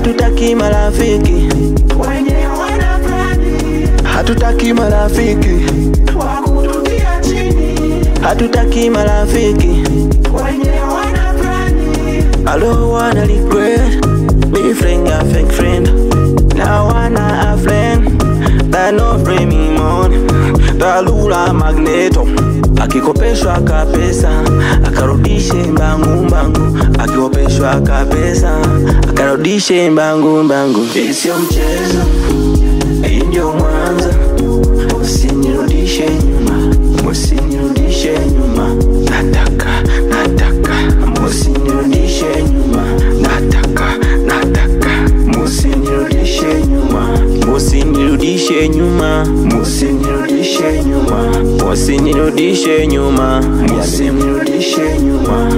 hatutaki marafiki wenye wana plani hatutaki marafiki wa kututia chini, hatutaki marafiki wenye wana plani I don't wanna regret me friend a fake friend now wanna a friend that no frame me money talula magneto akikopeshwa kapesa akarudishe mbangu mbangu akikopeshwa kapesa akarudishe mbangu mbangu Hii sio mchezo hii ndio mwanzo usinirudishe nyuma usinirudishe nyuma nataka nataka usinirudishe nyuma nataka nataka usinirudishe nyuma usinirudishe nyuma usinirudishe nyuma usinirudishe nyuma usinirudishe nyuma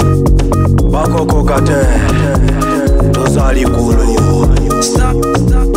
bakokokate tozali kulu Stop, stop.